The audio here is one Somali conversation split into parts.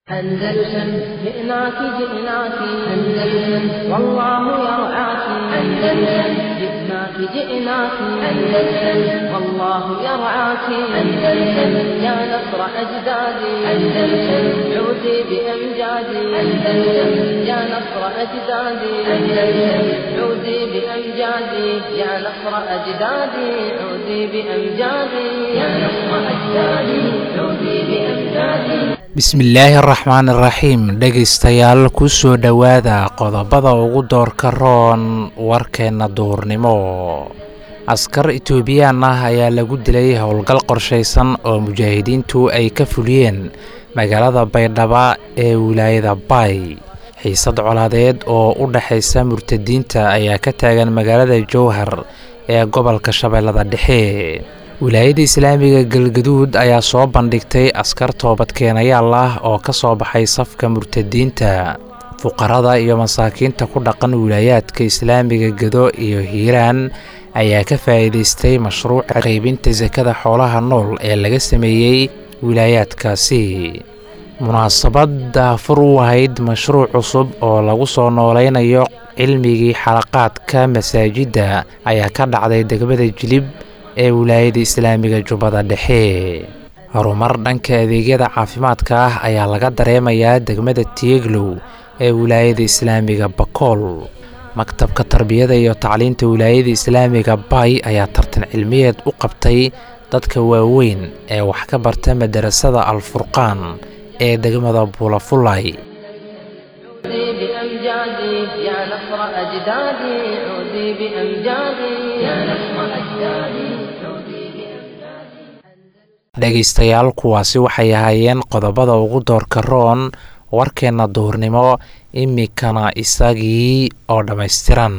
أندلسن جئناك جئناك أندلسن والله يرعاك أندلسن جئناك جئناك أندلسن والله يرعاك أندلسن يا نصر أجدادي أندلسن عودي بأمجادي أندلسن يا نصر أجدادي أندلسن عودي بأمجادي يا نصر أجدادي عودي بأمجادي يا نصر أجدادي عودي بأمجادي bismillaahi araxmaan iraxiim dhegaystayaal ku soo dhowaada qodobada ugu doorka roon warkeenna duhurnimo askar etoobiyaan ah ayaa lagu dilay howlgal qorshaysan oo mujaahidiintu ay ka fuliyeen magaalada baydhaba ee wilaayada baay xiisad colaadeed oo u dhexaysa murtadiinta ayaa ka taagan magaalada jowhar ee gobolka shabeellada dhexe wilaayada islaamiga galgaduud ayaa soo bandhigtay askar toobadkeenayaal ah oo ka soo baxay safka murtadiinta fuqarada iyo masaakiinta ku dhaqan wilaayaadka islaamiga gado iyo hiiraan ayaa ka faa'iidaystay mashruuca qaybinta sakada xoolaha nool ee laga sameeyey wilaayaadkaasi munaasabad daafur u ahayd mashruuc cusub oo lagu soo noolaynayo cilmigii xalaqaadka masaajidda ayaa ka dhacday degmada jilib ee wilaayada islaamiga jubbada dhexe horumar dhanka adeegyada caafimaadka ah ayaa laga dareemayaa degmada tieglow ee wilaayada islaamiga bakool maktabka tarbiyada iyo tacliinta wilaayada islaamiga bay ayaa tartan cilmiyeed u qabtay dadka waaweyn ee wax ka barta madarasada alfurqaan ee degmada buulafulay عودي بأمجادي يا نصر أجدادي عودي بأمجادي يا نصر أجدادي عودي بأمجادي dhegaystayaal kuwaasi waxay ahaayeen qodobada ugu doorka roon warkeenna duhurnimo imikana isagii oo dhammaystiran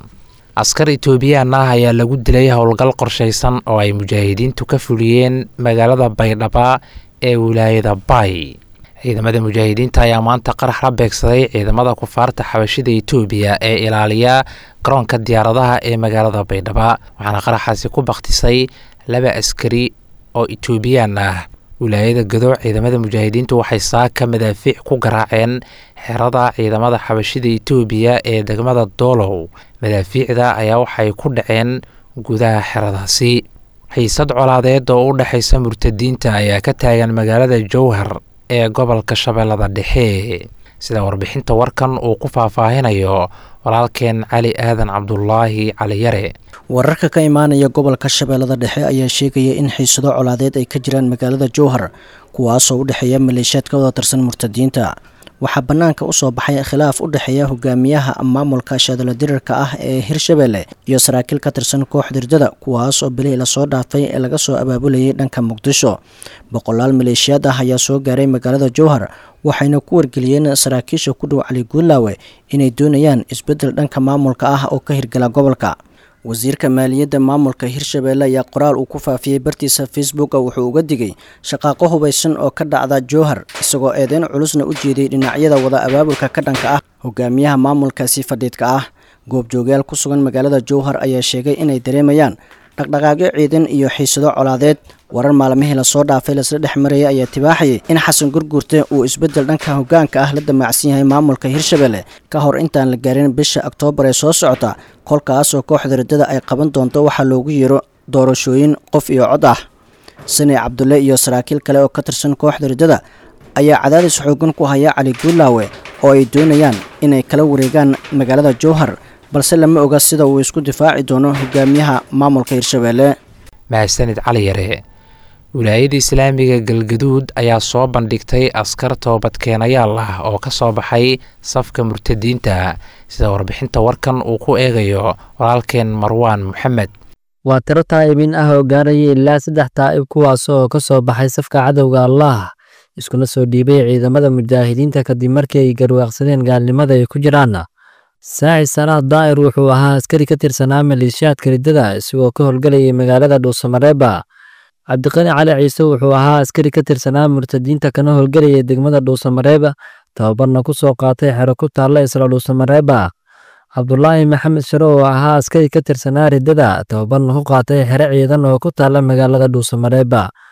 askar etoobiyaan ah ayaa lagu dilay howlgal qorshaysan oo ay mujaahidiintu ka fuliyeen magaalada baydhaba ee wilaayada bay ciidamada mujaahidiinta ayaa maanta qarax la beegsaday ciidamada kufaarta xabashida etoobiya ee ilaaliya garoonka diyaaradaha ee magaalada baydhaba waxaana qaraxaasi ku bakhtisay laba askari oo etoobiyaan ah wilaayada gado ciidamada mujaahidiintu waxay saaka madaafiic ku garaaceen xerada ciidamada xabashida etoobiya ee degmada doolow madaafiicda ayaa waxay ku dhaceen gudaha xeradaasi xiisad colaadeed oo u dhexaysa murtadiinta ayaa ka taagan magaalada jowhar ee gobolka shabeellada dhexe sida warbixinta warkan uu ku faahfaahinayo walaalkeen cali aadan cabdulaahi caliyare wararka ka imaanaya gobolka shabeellada dhexe ayaa sheegaya in xiisado colaadeed ay ka jiraan magaalada jowhar kuwaasoo u dhexeeya maleeshiyaad ka wada tirsan murtadiinta waxaa bannaanka usoo baxay khilaaf u dhexeeya hogaamiyaha maamulka shaadalo dirirka ah ee hirshabelle iyo saraakiil ka tirsan koox dirdada kuwaas oo bilihii lasoo dhaafay ee laga soo abaabulayay dhanka muqdisho boqolaal maleeshiyaad ah ayaa soo gaaray magaalada jowhar waxayna ku wargeliyeen saraakiisha ku dhow cali guulaawe inay doonayaan isbeddel dhanka maamulka ah oo ka hirgala gobolka wasiirka maaliyadda maamulka hirshabelle ayaa qoraal uu ku faafiyey bartiisa facebooka wuxuu uga digay shaqaaqo hubaysan oo ka dhacda jowhar isagoo eedeyn culusna u jeeday dhinacyada wada abaabulka ka dhanka ah hogaamiyaha maamulkaasi fadhiidka ah goobjoogayaal ku sugan magaalada jowhar ayaa sheegay inay dareemayaan dhaqdhaqaaqyo ciidan iyo xiisado colaadeed warar maalmihii lasoo dhaafay lasla dhex marayay ayaa tibaaxayay in xasan gurgurte uu isbeddel dhanka hogaanka ah la damacsan yahay maamulka hirshabelle ka hor intaan la gaarin bisha oktoobar ee soo socota kolkaasoo kooxda riddada ay qaban doonto waxaa loogu yeero doorashooyin qof iyo cod ah sani cabdulle iyo saraakiil kale oo ka tirsan kooxda riddada ayaa cadaadis xoogan ku haya cali guulaawe oo ay doonayaan inay kala wareegaan magaalada jowhar balse lama oga sida uu isku difaaci doono hogaamiyaha maamulka hirshabelle mahadsanid cali yare wilaayada islaamiga galgaduud ayaa soo bandhigtay askar toobadkeenayaal ah oo ka soo baxay safka murtadiinta sida warbixinta warkan uu ku eegayo walaalkeen marwaan moxamed waa tiro taa'ibin ah oo gaaraya ilaa saddex taa'ib kuwaas oo ka soo baxay safka cadowga allaah iskuna soo dhiibay ciidamada mujaahidiinta kadib markii ay garwaaqsadeen gaalnimada ay ku jiraan saaci salaad daa'ir wuxuu ahaa askari ka tirsanaa maleeshiyaadka riddada isagoo ka howlgalayay magaalada dhuusamareeba cabdiqani cali ciise wuxuu ahaa askari ka tirsanaa murtadiinta kana howlgelayay degmada dhuusamareeba tababarna ku soo qaatay xero ku taalla isla dhuusamareeba cabdulaahi maxamed share oo ahaa askari ka tirsanaa riddada tababarna ku qaatay xero ciidan oo ku taalla magaalada dhuusamareeba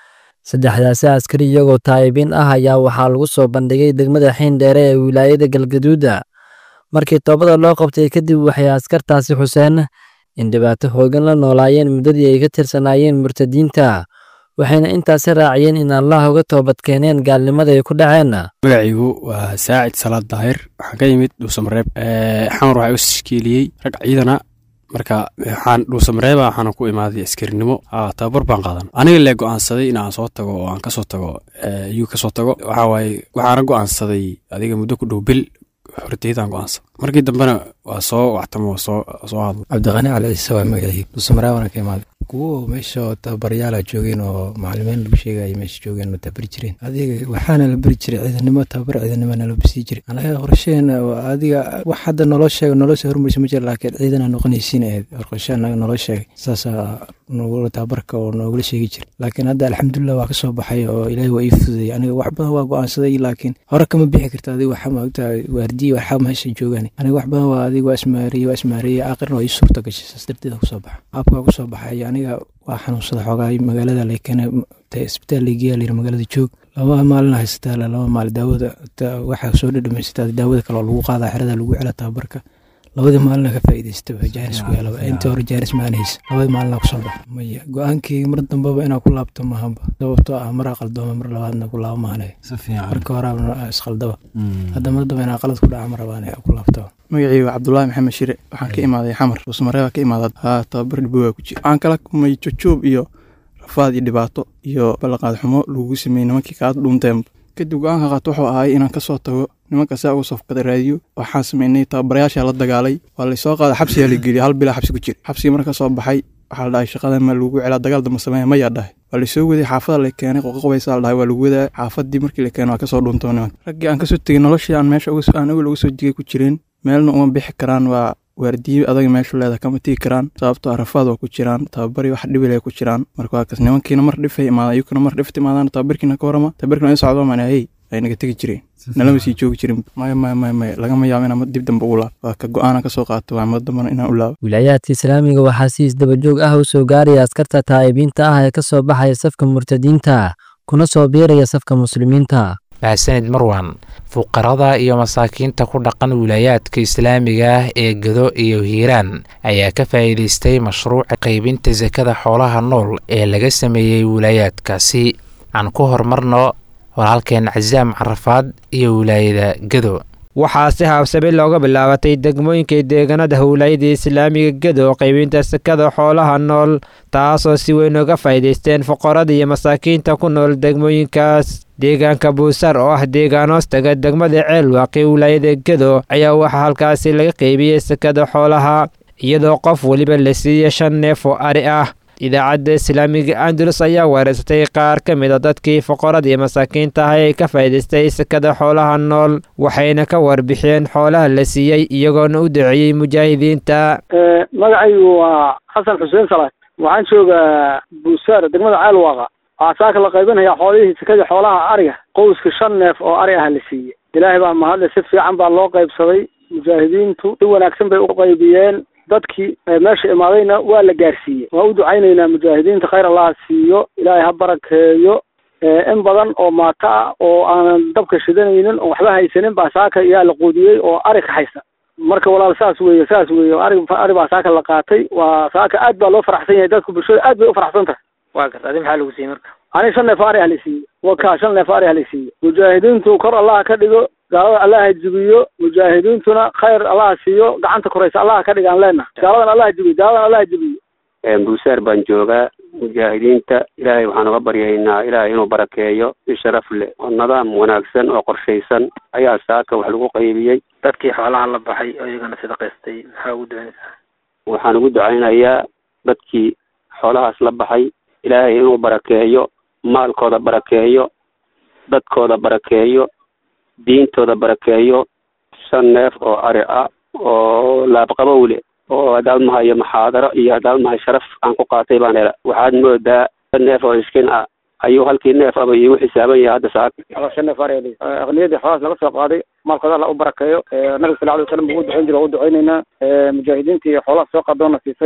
saddexdaasi askari iyagoo taa'ibiin ah ayaa waxaa lagu soo bandhigay degmada xiindheere ee wilaayada galgaduuda markii toobada loo qabtay kadib waxay askartaasi xuseen in dhibaato hoogan la noolaayeen muddadii ay ka tirsanaayeen murtadiinta waxayna intaasi raaciyeen in allah uga toobad keeneen gaalnimada ay ku dhaceen magacaygu waa saacid salaad daahir waxaan ka yimid dhuusamareeb xamar waxaa u tashkiiliyey rag ciidana marka waxaan dhuusamareeba waxaana ku imaaday askarinimo tababar baan qaadan aniga lee go'aansaday in aan soo tago oo aan kasoo tago yuu kasoo tago waxaa waaye waxaana go'aansaday adiga muddo ku dhow bil horteydaan go'aansaday markii dambena waa soo wactamo waa soo soo hadlo cabdiqani cali ciise waa magacii dhuusamareebana ka imaaday kuwo meesha tababaryaala joogeen oo macalimiin lagu sheegaya meesha joogeen oo tababari jireen adiga waxaana la bari jiray ciidanimo tababar ciidanimo nala basii jiray anaga qorsheena adiga wax hadda naloo sheega naloo soo hormarisa ma jira laakiin ciidana noqonaysiin ahayd qorshe anaga naloo sheegay saasaa nogula tababarka oo noogula sheegi jiray laakiin hadda alxamdulilah waa kasoo baxay oo ilaahay waa ii fududayay aniga wax badan waa go'aansaday laakiin hore kama bixi karta adiga waxaa maogtaa waardiye waxaa meesha joogaan aniga wax badan waa adiga waa ismaariyey waa ismaariyey aakhirna waa ii suurta gashay saas darteeda kusoo baxa qaabka waa kusoo baxay aniga waa xanuunsada xoogaa magaalada laykene isbitaal laygeeya layiri magaalada joog laba maalin haysataa laba maalin daawada waxaa soo dhadhamaysataa daawada kale oo lagu qaadaa xerada lagu cela tababarka labadii maalina ka faa'iidaystaba jaanis ku helaba inta hore jaanis maanaysa labadii maalina kusoo baxa maya go-aankii mar dambaba inaa ku laabto maahaba sababtoo ah maraa qaldooma mar labaadna ku laabo maahane marka horaa isqaldaba hadda mar damba inaa qalad ku dhaca ma rabaan ku laabto magacii waa cabdulaahi maxamed shire waxaan ka imaaday xamar dhuusmareebaa ka imaada haa tababar dhibowaa ku jira waxaan kala kumay jojoob iyo rafaad iyo dhibaato iyo ballanqaad xumo lagugu sameeyey nimankii kaad dhuunteen kadib go-aanka qaat wuxuu ahay inaan kasoo tago nimanka saa uga sofkada raadiyo waxaan sameynay tababarayaasha la dagaalay waa laysoo qaada xabsigaa la geliyay hal bilaa xabsi ku jira xabsigii marka soo baxay waxaa la dhahay shaqada ma lagu celaa dagaal damba sameeya mayaa dhahay waa laysoo waday xaafada la keenay qoqoqobaysaa la dhahay waa lagu wadaa xaafadii markii la keenay waa kasoo dhuuntoo nimanka raggii aan kasoo tegey noloshii aan meesha aan awel uga soo jigay ku jireen meelna uma bixi karaan waa waardiye adaga meeshu leeda kama tigi karaan sababtoo arafaad waa ku jiraan tababari wax dhibil ay ku jiraan marka waa kas nimankiina mar dhifay imaadaan iyukuna mar dhifta imaadaan tababarkiina ka warama tababarkiina in socdo mana hey ay naga tegi jireen nalama sii joogi jirin maya maya maya maya lagama yaabo inaan dib dambe ugu laabo waa ka go-aana kasoo qaato waa mad dambana inaan u laabo wilaayaadka islaamiga waxaa si isdabajoog ah u soo gaaraya askarta taa'ibiinta ah ee ka soo baxaya safka murtadiinta kuna soo biiraya safka muslimiinta mahadsanid marwan fuqarada iyo masaakiinta ku dhaqan wilaayaadka islaamiga ah ee gado iyo hiiraan ayaa ka faa'iidaystay mashruuca qaybinta sakada xoolaha nool ee laga sameeyey wilaayaadkaasi aan ku horumarno walaalkeen casaam carafaad iyo wilaayada gado waxaa si haabsami looga bilaabatay degmooyinkai deegaanada howlaayada islaamiga gedo qaybinta sakada xoolaha nool taasoo si weyn uga faa'iidaysteen fuqarada iyo masaakiinta ku nool degmooyinkaas deegaanka buusaar oo ah deegaan hoostaga degmada ceelwaaqi wilaayada gedo ayaa waxaa halkaasi laga qaybiyey sakada xoolaha iyadoo qof weliba la siiyey shan neef oo ari ah idaacadda islaamiga andalus ayaa weerarsatay qaar ka mid a dadkii foqorada iyo masaakiinta ah ee ka faa'iidaystay sakada xoolaha nool waxayna ka warbixiyeen xoolaha la siiyey iyagoona u duceeyey mujaahidiinta magacaygu waa xasan xuseen salaad waxaan joogaa buusaar degmada ceelwaaqa waxaa saaka la qaybinayaa xoolihii sakadii xoolaha ariga qowska shan neef oo ari ah la siiyey ilaahay baa mahadle si fiican baa loo qaybsaday mujaahidiintu si wanaagsan bay u qaybiyeen dadkii meesha imaadayna waa la gaarsiiyey waan u ducaynaynaa mujaahidiinta khayr allaha siiyo ilaahay ha barakeeyo in badan oo maato ah oo aanan dabka shidanaynin oo waxba haysanin baa saaka yaa la quudiyey oo ari ka haysa marka walaal saas weeye saas weeye ari ari baa saaka la qaatay waa saaka aad baa loo faraxsan yahay dadku bulshada aad bay u faraxsan tahay waa garta adi maxaa lagu siiyey marka ani shan neef ari ah la siiyey waka shan neef ari ah la siiyey mujaahidiintu kor allaha ka dhigo gaalada allaha jibiyo mujaahidiintuna khayr allaha siiyo gacanta koraysa allaha ka dhigaan leena gaaladan allaha jibiyo gaaladan allaha jibiyo buusaar baan joogaa mujaahidiinta ilaahay waxaan uga baryaynaa ilaahay inuu barakeeyo si sharaf leh oo nidaam wanaagsan oo qorshaysan ayaa saaka wax lagu qaybiyey dadkii xoolaha la baxay oo iyagana sadaqaystay maxaa ugu ducaynaysaa waxaan ugu ducaynayaa dadkii xoolahaas la baxay ilaahay inuu barakeeyo maalkooda barakeeyo dadkooda barakeeyo diintooda barakeeyo shan neef oo ari ah oo laabqabow leh oo hadaalmahayo maxaadaro iyo hadaalmahay sharaf aan ku qaatay baan hela waxaad moodaa shan neef oo iskin ah ayuu halkii neef aba iigu xisaaban yahay hadda saaka shan neef ari aqniyadii xoolahaas laga soo qaaday maalkooda alla u barakeeyo nabiga sal alay wasalam ugu ducayn jira waa u ducaynaynaa mujaahidiintii xoolaha soo qaadoona siisayna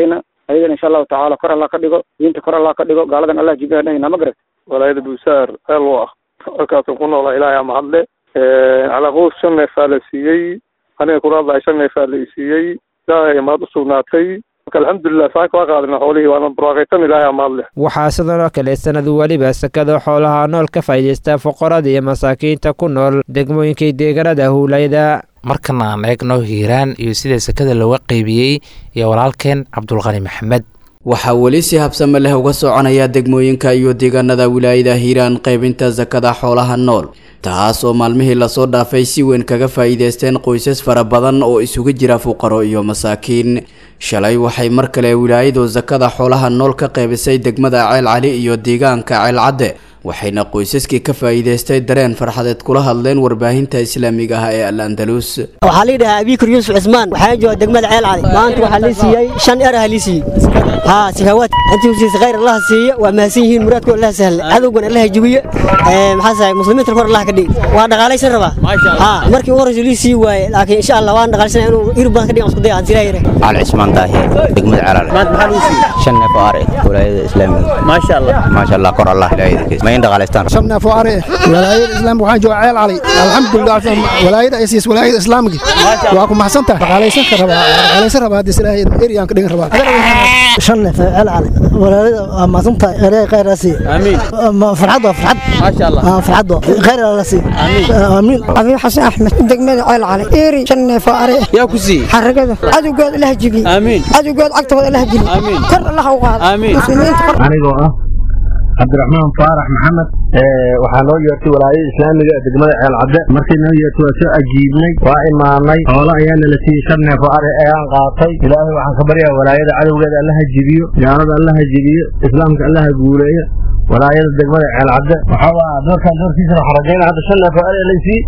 ayagana insha allahu tacaala kor allah ka dhigo diinta kor allah ka dhigo gaaladan allah jibiha dhahina ma garat walaayada buusaar eel u ah halkaasu ku noola ilaahay mahadle calaqoos shan neefaa la siiyey aniga kula hadlahay shan neefaa la isiiyey ilaahay mahad u sugnaatay marka alxamdulilah saaka waa qaadina xoolihii waana barwaaqaysan ilaahay mahadle waxaa sidoo kale sanad weliba sakada xoolaha nool ka faa'iidaysta fuqarada iyo masaakiinta ku nool degmooyinkii deegaanada howlayda markan aan eegno hiiraan iyo sida sakada looga qeybiyey iyo walaalkeen cabdulqani maxamed waxaa weli si habsame leh uga soconaya degmooyinka iyo deegaanada wilaayada hiiraan qaybinta sakada xoolaha nool taas oo maalmihii lasoo dhaafay si weyn kaga faa'iidaysteen qoysas fara badan oo isugu jira fuqaro iyo masaakiin shalay waxay mar kale wilaayadu sakada xoolaha nool ka qaybisay degmada ceel cali iyo deegaanka ceel cadde waxayna qoysaskii ka faa'iidaystay dareen farxadeed kula hadleen warbaahinta islaamiga ah ee al andalus waxaa la yidhahaa abiikur yuusuf cismaan waxaan jooga degmada ceel cali maanta waxaa lii siiyey shan eraha lii siiyey haa sikawaad intii usiisa khayr allaha siiya waa mahadsan yihiin muraadku allaha sahla cadowgan allaha jabiye maxaa sahay muslimiinta kor allaha ka dhigi waa dhaqaalaysan rabaa haa markii ugu horreysa lii sii waaye laakiin insha allah waan dhaqaalaysanaya inuu irib badan ka dhigan isku daya aan silaa yare cali cismaan daahi degmada ceel cali maanta maxaa lii siiyey shan neef oo ari walaayada islaamiga maasha allah maasha allah kor allah ilaahayda shan neef oo ari walaayada islaamka waxaan jooga ceel cali alxamdulilah walaayada ay siis walaayada islaamka waa ku maxsantahay dhaqaalaysan ka rabaa dhaqaalaysan rabaa haddii ilaahay eriyaan ka dhigan rabaa shan neef ceel cali walaayada waa maxsantahay erey khayr la sii amiin farxad waa farxad maasha allah farxad waa khayr la sii amiin abi xasan axmed degmada ceel cali eri shan neef oo ari yaa ku sii xaragada cadowgood ilaah jibi amiin cadowgood cagtooda ilaah jili kor allah u qaado muslimiinta anigoo ah cabdiraxmaan faarax maxamed waxaa noo yeertay walaayada islaamiga ee degmada ceel cadde markii noo yeertay waa soo ajiibnay waa imaanay xoolo ayaa nala siiyey shan neef oo ari ayaan qaatay ilaahay waxaan ka baryaa walaayada cadowgeeda allaha jibiyo gaalada allaha jibiyo islaamka allaha guuleeyo walaayada degmada ceel cadde waxaa doorkaan doorkiisa waxaa rajayna hadda shan neef oo ari laysii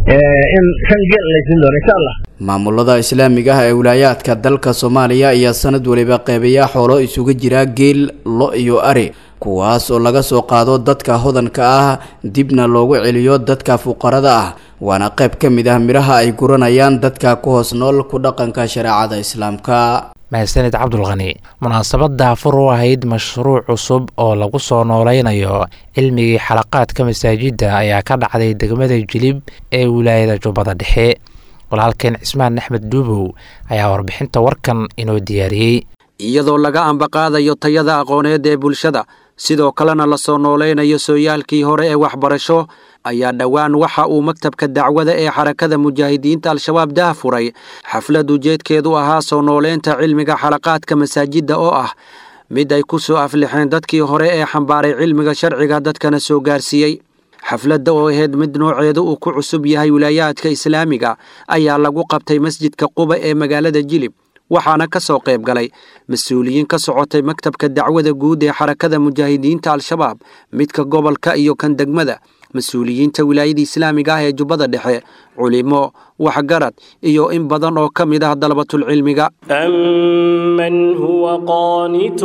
in shan geel laysiin doono insha allah maamulada islaamiga ah ee wilaayaadka dalka soomaaliya ayaa sanad weliba qeybayaa xoolo isugu jira geel lo iyo ari kuwaas oo laga soo qaado dadka hodanka ah dibna loogu celiyo dadka fuqarada ah waana qayb ka mid ah midhaha ay guranayaan dadka ku hoos nool ku dhaqanka shareecada islaamka mahadsanid cabdulqani munaasabadda afur u ahayd mashruuc cusub oo lagu soo nooleynayo cilmigii xalaqaadka masaajidda ayaa ka dhacday degmada jilib ee wilaayada jubbada dhexe walaalkeen cismaan axmed duubow ayaa warbixinta warkan inoo diyaariyey iyadoo laga ambaqaadayo tayada aqooneed ee bulshada sidoo kalena lasoo nooleynayo sooyaalkii hore ee waxbarasho ayaa dhowaan waxa uu maktabka dacwada ee xarakada mujaahidiinta al-shabaab dah furay xaflad ujeedkeedu ahaa soo nooleynta cilmiga xalaqaadka masaajidda oo ah mid ay ku soo aflixeen dadkii hore ee xambaaray cilmiga sharciga dadkana soo gaarsiiyey xafladda oo ahayd mid nooceedu uu ku cusub yahay wilaayaadka islaamiga ayaa lagu qabtay masjidka quba ee magaalada jilib waxaana ka soo qayb galay mas-uuliyiin ka socotay maktabka dacwada guud ee xarakada mujaahidiinta al-shabaab midka gobolka iyo kan degmada mas-uuliyiinta wilaayada islaamiga ah ee jubbada dhexe culimo waxgarad iyo in badan oo ka mid ah dalabatulcilmiga أمن هو قانت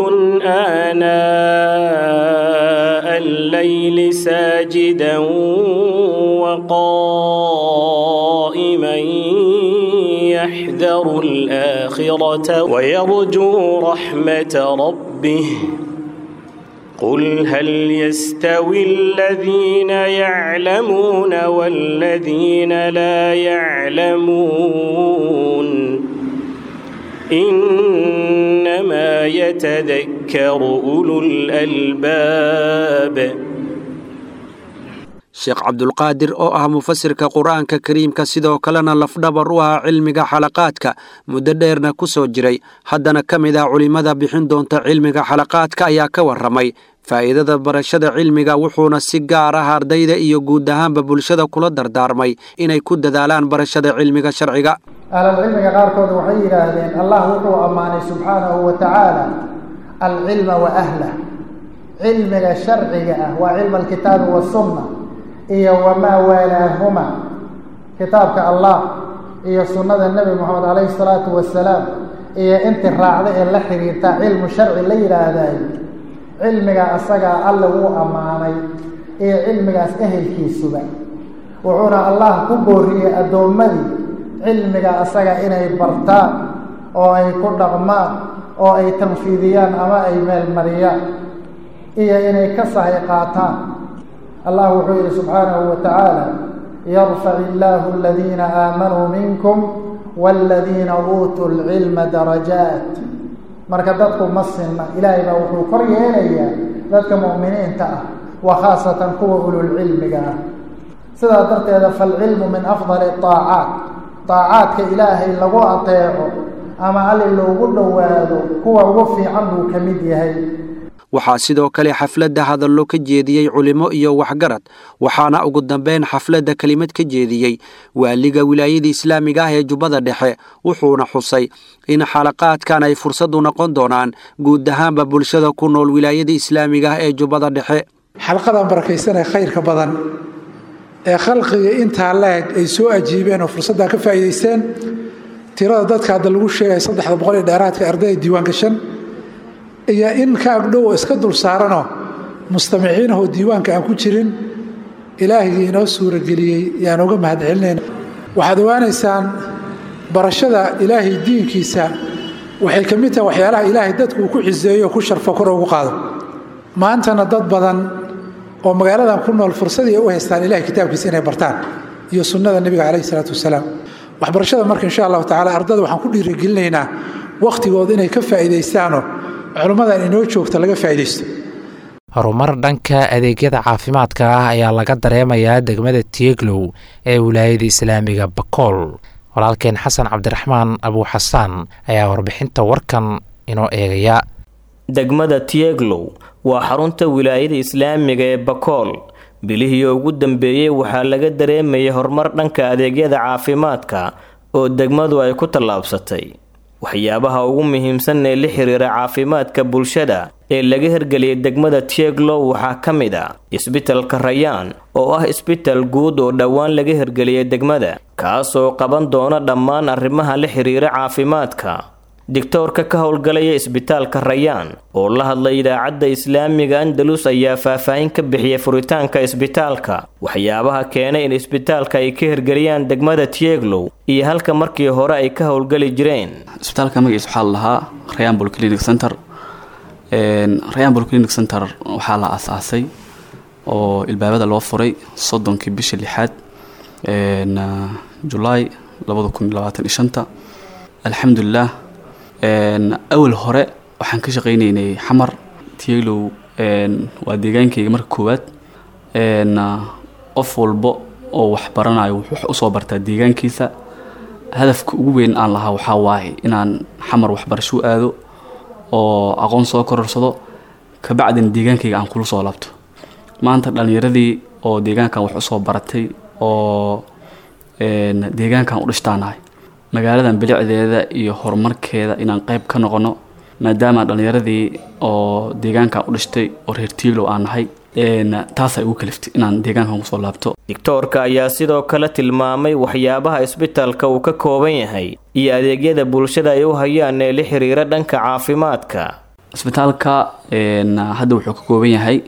آناء الليل ساجدا وقائما يحذر الآخرة ويرجو رحمة ربه قل هل يستوي الذين يعلمون والذين لا يعلمون إنما يتذكر أولو الألباب sheekh cabdulqaadir oo ah mufasirka qur-aanka kariimka sidoo kalena lafdhabar u ah cilmiga xalaqaadka muddo dheerna ku soo jiray haddana ka mid ah culimmada bixin doonta cilmiga xalaqaadka ayaa ka warramay faa'iidada barashada cilmiga wuxuuna si gaar ah ardayda iyo guud ahaanba bulshada kula dardaarmay inay ku dadaalaan barashada cilmiga sharciga ahlalcilmiga qaarkood waxay yidhaahdeen allah wuxuu ammaanay subxaanahu wa tacaala alcilma wa ahlah cilmiga sharciga ah waa cilma alkitaabi wasunna iyo wamaa waalaahuma kitaabka allah iyo sunnada nebi moxamed calayhi salaatu wasalaam iyo inti raacda ee la xiriirta cilmu sharci la yidhaahdayo cilmigaa asagaa alle wuu ammaanay iyo cilmigaas ehelkiisuba wuxuuna allah ku booriyey addoommadii cilmiga asaga inay bartaan oo ay ku dhaqmaan oo ay tanfiidiyaan ama ay meelmariyaan iyo inay ka sahay qaataan allah wuxuu yidhi subxaanahu wa tacaala yarfac illaahu aladiina aamanuu minkum waaladiina uutuu lcilma darajaat marka dadku ma sinna ilaahay baa wuxuu kor yeelayaa dadka mu'miniinta ah wa khaasatan kuwa ululcilmiga ah sidaa darteeda falcilmu min afdali aacaat aacaadka ilaahay lagu ateeco ama alli loogu dhowaado kuwa ugu fiican buu ka mid yahay waxaa sidoo kale xafladda hadallo ka jeediyey culimo iyo waxgarad waxaana ugu dambeyn xafladda kelimad ka jeediyey waaliga wilaayada islaamiga ah ee jubbada dhexe wuxuuna xusay in xalaqaadkan ay fursadu noqon doonaan guud ahaanba bulshada ku nool wilaayada islaamiga ah ee jubbada dhexe xalqadan barakaysanee khayrka badan ee khalqiga intaa la-eg ay soo ajiibeen oo fursaddaa ka faa'iidaysteen tirada dadka hadda lagu sheegaya saddexda boqol iyo dheeraadka ardayda diiwaan gashan iyo in ka agdhow oo iska dul saaranoo mustamiciinahoo diiwaanka aan ku jirin ilaahigii inoo suurageliyey yaan uga mahadcelinayna waxaad ogaanaysaan barashada ilaahay diinkiisa waxay ka mid tahay waxyaalaha ilaahay dadku uu ku ciseeyo oo ku sharfo kor ugu qaado maantana dad badan oo magaaladan ku nool fursadii ay u haystaan ilahay kitaabkiisa inay bartaan iyo sunnada nebiga calayhi salaatu wasalaam waxbarashada marka insha allahu tacala ardada waxaan ku dhiirigelinaynaa wakhtigooda inay ka faa'iidaystaanoo culummadan inoo joogta laga faa'iidaysto horumar dhanka adeegyada caafimaadka ah ayaa laga dareemayaa degmada tieglow ee wilaayada islaamiga bakool walaalkeen xasan cabdiraxmaan abuuxasaan ayaa warbixinta warkan inoo eegaya degmada tieglow waa xarunta wilaayada islaamiga ee bakool bilihii ugu dambeeyey waxaa laga dareemayay horumar dhanka adeegyada caafimaadka oo degmadu ay ku tallaabsatay waxyaabaha ugu muhiimsan ee la xiriira caafimaadka bulshada ee laga hirgeliyay degmada tieglow waxaa ka mid a isbitalka rayaan oo ah isbital guud oo dhowaan laga hirgeliyay degmada kaasoo qaban doona dhammaan arrimaha la xiriira caafimaadka digtoorka ka howlgalaya isbitaalka rayaan oo la hadlay idaacadda islaamiga andalus ayaa faahfaahin ka bixiyay furitaanka isbitaalka waxyaabaha keenay in isbitaalka ay ka hirgeliyaan degmada tieglow iyo halka markii hore ay ka howlgali jireen isbitaalka magaciisa waxaa la lahaa rayaan bolclinic center rayaan bolclinic center waxaa la asaasay oo ilbaabada loo furay soddonkii bisha lixaad julaay labada kun labaatan iyo shanta alxamdulilah awal hore waxaan ka shaqaynaynay xamar tieglow waa deegaankayga marka koowaad qof walba oo wax baranayo wuxuu usoo bartaa deegaankiisa hadafka ugu weyn aan lahaa waxaa waaye inaan xamar waxbarasho u aado oo aqoon soo kororsado kabacdina deegaankayga aan kula soo laabto maanta dhallinyaradii oo deegaankan wax usoo baratay oo deegaankan u dhishtaanahay magaaladan bilicdeeda iyo horumarkeeda inaan qayb ka noqono maadaama dhallinyaradii oo deegaankan u dhashtay oo reer tiiglow aan nahay taasay ugu kaliftay inaan deegaankan kusoo laabto digtoorka ayaa sidoo kale tilmaamay waxyaabaha isbitalka uu ka kooban yahay iyo adeegyada bulshada ay u hayaan ee la xiriira dhanka caafimaadka isbitaalka hadda wuxuu ka kooban yahay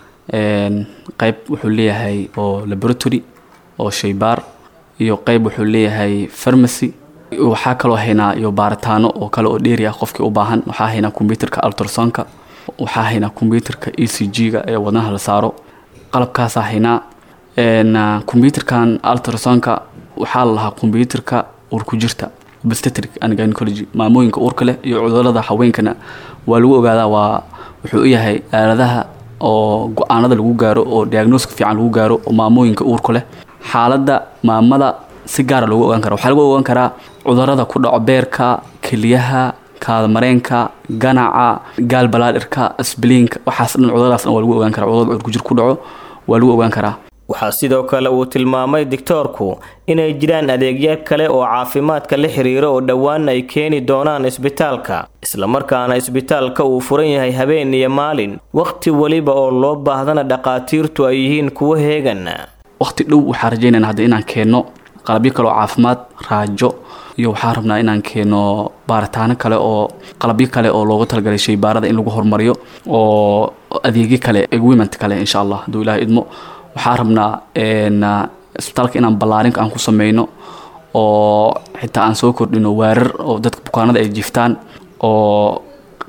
qayb wuxuu leeyahay oo laboratory oo shaybaar iyo qayb wuxuu leeyahay farmacy waxaa kaloo haynaa iyo baaritaano oo kale oo dheeri ah qofkii u baahan waxaa haynaa kombyuterka altrasonka waxaa haynaa kombyuterka e c g-ga ee wadnaha la saaro qalabkaasaa haynaa kombyuterkan altrasonka waxaa la lahaa kombyuterka uur ku jirta obstetric and gynecology maamooyinka uurka leh iyo cudurada haweenkana waa lagu ogaadaa waa wuxuu u yahay aaladaha oo go-aanada lagu gaaro oo diagnoska fiican lagu gaaro oo maamooyinka uurka leh xaaladda maamada si gaara loogu ogaan kara waxaa lagu ogaan karaa cudurada ku dhaco beerka keliyaha kaadamareenka ganaca gaalbalaadirka sbliinka waxaas dhan cuduradaas dhan waa lagu ogaan karaa cudurada cudurkujir ku dhaco waa lagu ogaan karaa waxaa sidoo kale uu tilmaamay digtoorku inay jiraan adeegyo kale oo caafimaadka la xiriira oo dhowaan ay keeni doonaan isbitaalka islamarkaana isbitaalka uu furan yahay habeen iyo maalin wakhti weliba oo loo baahdana dhaqaatiirtu ay yihiin kuwo heegan waqti dhow waxaan rajaynayna hadda inaan keenno qalabyo kale oo caafimaad raajo iyo waxaan rabnaa inaan keeno baaritaano kale oo qalabyo kale oo loogu talagalay shaybaarada in lagu horumariyo oo adeegyo kale equipment kale insha allah hadduu ilaah idmo waxaan rabnaa isbitaalka inaan ballaarin aan ku sameyno oo xitaa aan soo kordhino waarar oo dadka bukaanada ay jiftaan oo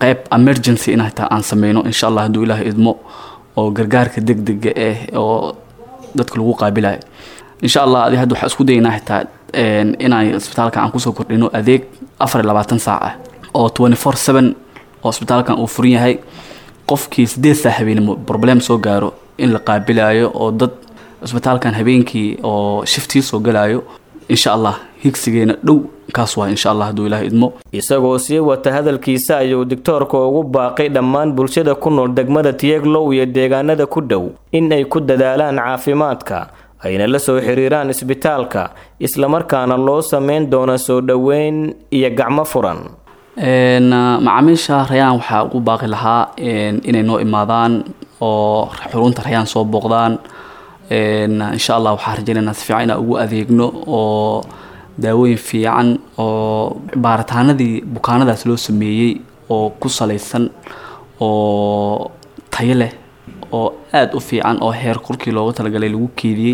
qayb emergency in hataa aan sameyno insha allah hadduu ilaahay idmo oo gargaarka degdega ah oo dadka lagu qaabilayo insha allah adi hadda waxaa isku dayaynaa xitaa inaan isbitaalka aan kusoo kordhino adeeg afar iyo labaatan saac ah oo twenty four seven oo isbitaalkan uu furan yahay qofkii sideed saa habeenimo problem soo gaaro in la qaabilayo oo dad isbitaalkan habeenkii oo shiftii soo galayo insha allah higsigeena dhow kaas waa insha allah hadduu ilaah idmo isagoo sii wata hadalkiisa ayuu digtoorka ugu baaqay dhammaan bulshada ku nool degmada tieglow iyo deegaanada ku dhow in ay ku dadaalaan caafimaadka ayna la soo xiriiraan isbitaalka islamarkaana loo sameyn doono soo dhoweyn iyo gacmo furan macaamiisha rayaan waxaa ugu baaqi lahaa inay noo imaadaan oo xurunta rayaan soo booqdaan insha allah waxaa rajaynaynaa si fiican inaan ugu adeegno oo daawooyin fiican oo baaritaanadii bukaanadaas loo sameeyey oo ku salaysan oo tayo leh oo aada u fiican oo heer korkii loogu talagalay lagu keediyey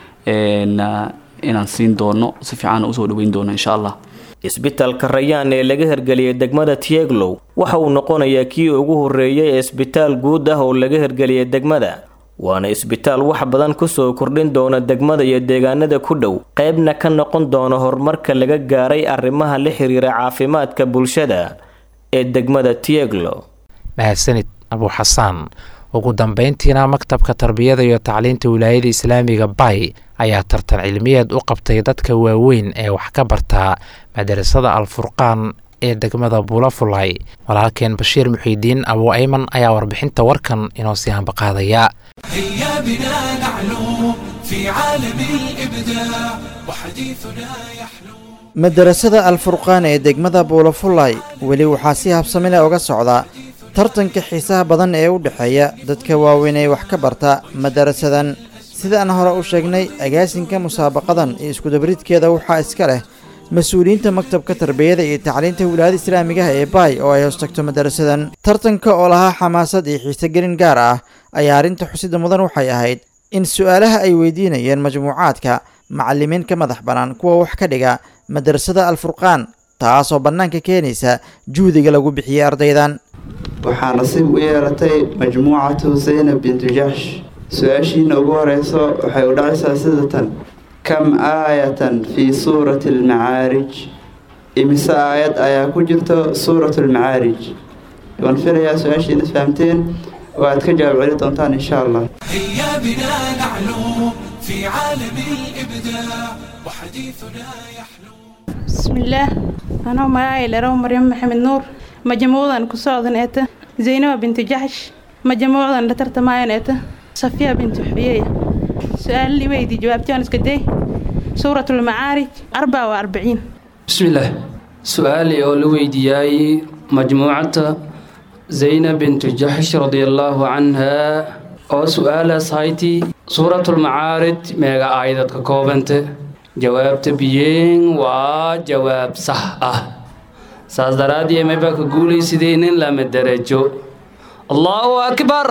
inaan siin doono si fiican usoo dhaweyn doono insha allah isbitaalka rayaan ee laga hirgeliyay degmada tieglow waxa uu noqonayaa kii ugu horreeyay ee isbitaal guud ah oo laga hirgeliyay degmada waana isbitaal wax badan kusoo kordhin doona degmada iyo deegaanada ku dhow qaybna ka noqon doona horumarka laga gaaray arrimaha la xiriira caafimaadka bulshada ee degmada tieglo mahadsanid abu xasaan ugu dambeyntiina maktabka tarbiyada iyo tacliinta wilaayada islaamiga bay ayaa tartan cilmiyeed u qabtay dadka waaweyn ee wax ka bartaa madarasada alfurqaan ee degmada buulafulay walaalkeen bashiir muxiidiin abu ayman ayaa warbixinta warkan inoo sii hambaqaadaya هيا بنا نعلو في عالم الإبداع وحديثنا يحلو madarasada alfurqaan ee degmada buulafulay weli waxaa si habsami leh uga socda tartanka xiisaha badan ee u dhexeeya dadka waaweyn ee wax ka barta madarasadan sida aan hore u sheegnay agaasinka musaabaqadan iyo iskudabridkeeda waxaa iska leh mas-uuliyiinta maktabka tarbiyada iyo tacliinta wilaayada islaamigaha ee baay oo ay hoostagto madarasadan tartanka oo lahaa xamaasad iyo xiisogelin gaar ah ayaa arrinta xusida mudan waxay ahayd in su-aalaha ay weydiinayeen majmuucaadka macallimiin ka madax bannaan kuwa wax ka dhiga madarasada alfurqaan taasoo bannaanka keenaysa juhdiga lagu bixiyey ardaydan waxaa nasiib u yeelatay majmuucatu zaynab bintu jaxsh su-aashiina ugu horeyso waxay u dhacaysaa sida tan kam aayatan fii suurati almacaarij imise aayad ayaa ku jirto suuratu almacaarij waan filayaa su-aashiina isfahamteen oo aad ka jawaab celi doontaan insha allah هيا بنا نعلو في عالم الإبداع وحديثنا يحلو بسم الله أنا معاي لرو مريم محمد نور مجموعة كسوعد نأته زينب بنت جحش مجموعة لترت معي نأته صفية بنت حبيية سؤال لي ويدي جوابتي أنا سكدي سورة المعارج 44 بسم الله سؤالي أو لويدياي مجموعة زينب بنت جحش رضي الله عنها أو سؤال سايتي سورة المعارج ميغا آيدة كوبنت جواب تبيين وجواب صح أه ساس درادي ميبا كقولي سيدين لما درجو الله أكبر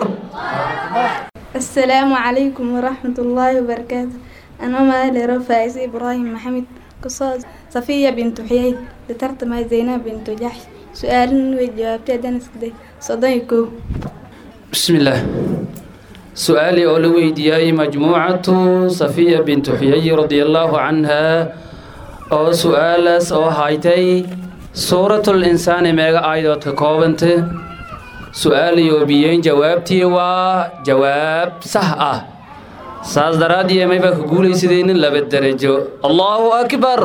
السلام عليكم ورحمة الله وبركاته أنا مالي رفايز إبراهيم محمد قصاد صفية بنت حيي لترتم زينب بنت جحش سؤال وجوابتي دنس كده صديقو بسم الله سؤالي أولوي دياي مجموعة صفية بنت حيي رضي الله عنها أو سؤال أو هايتي سورة الإنسان ميغا آيدوت كوبنت سؤالي وبيين جوابتي وجواب صح أه saas daraadii mayba ka guulaysadeen laba darajo allahu akbar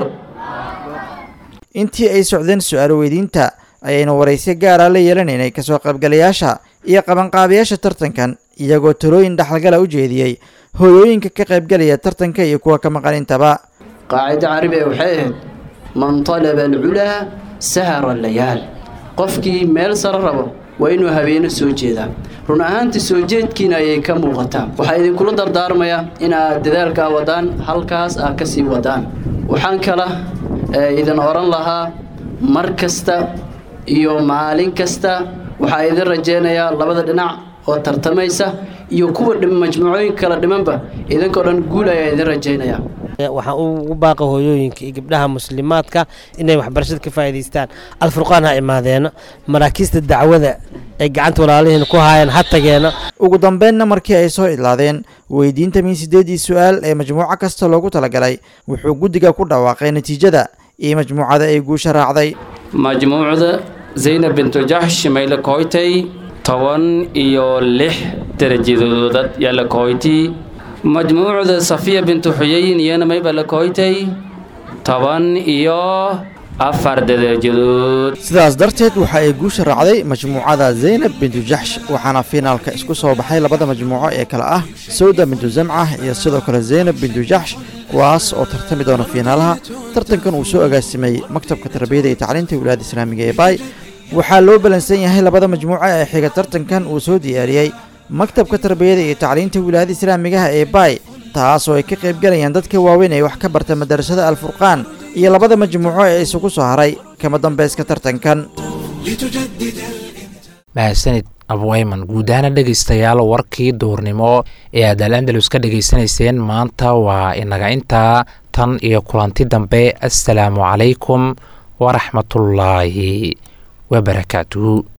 intii ay socdeen su-aal weydiinta ayaynu waraysi gaara la yeelanaynay kasoo qaybgalayaasha iyo qabanqaabayaasha tartankan iyagoo talooyin dhaxalgala u jeediyey hooyooyinka ka qaybgalaya tartanka iyo kuwa ka maqan intaba qaacida carabiga waxay ahayd man talaba alculaa sahara layaal qofkii meel sare rabo waa inuu habeeno soo jeedaa run ahaantii soo jeedkiina ayay ka muuqataa waxaa idinkula dardaarmayaa inaad dadaalkaa wadaan halkaas aad ka sii wadaan waxaan kala idin odhan lahaa mar kasta iyo maalin kasta waxaa idin rajaynayaa labada dhinac oo tartamaysa iyo kuwa majmuucooyin kala dhimanba idinkoo dhan guul ayaa idin rajaynayaa waxaan ugu baaqa hooyooyinka iyo gabdhaha muslimaadka inay waxbarashada ka faa'iidaystaan alfurqaan ha imaadeeno maraakiista dacwada ay gacanta walaalihiina ku haayeen ha tageeno ugu dambeynna markii ay soo idlaadeen weydiinta min sideedii su-aal ee majmuuco kasta loogu talagalay wuxuu guddiga ku dhawaaqay natiijada iyo majmuucada ay guusha raacday majmuucda zaynab bintu jaxsh mayla koytay toban iyo lix darajadoodad yaa la koytay majmuucda safiya bintu xuyayin iyana mayba la koytay toban iyo afar darajadood sidaas darteed waxa ay guusha raacday majmuucada zaynab bintu jaxsh waxaana fiinaalka isku soo baxay labada majmuuco ee kale ah sawda bintu zamca iyo sidoo kale zaynab bintu jaxsh kuwaas oo tartami doona fiinaalaha tartankan uu soo agaasimay maktabka tarbiyada iyo tacliinta wilaayada islaamiga ee baay waxaa loo balansan yahay labada majmuuco ee xiga tartankan uu soo diyaariyey maktabka tarbiyada iyo tacliinta wilaayada islaamigaha ee baay taas oo ay ka qaybgalayaan dadka waaweyn ee wax ka barta madarasada alfurqaan iyo labada majmuuco ee isugu soo haray kama dambayska tartankan mahadsanid abweyman guud ahaana dhegaystayaal warkii duurnimo ee aad al andalus ka dhegaysanayseen maanta waa inaga intaa tan iyo kulanti dambe assalaamu calaykum waraxmatullaahi wabarakaatuhu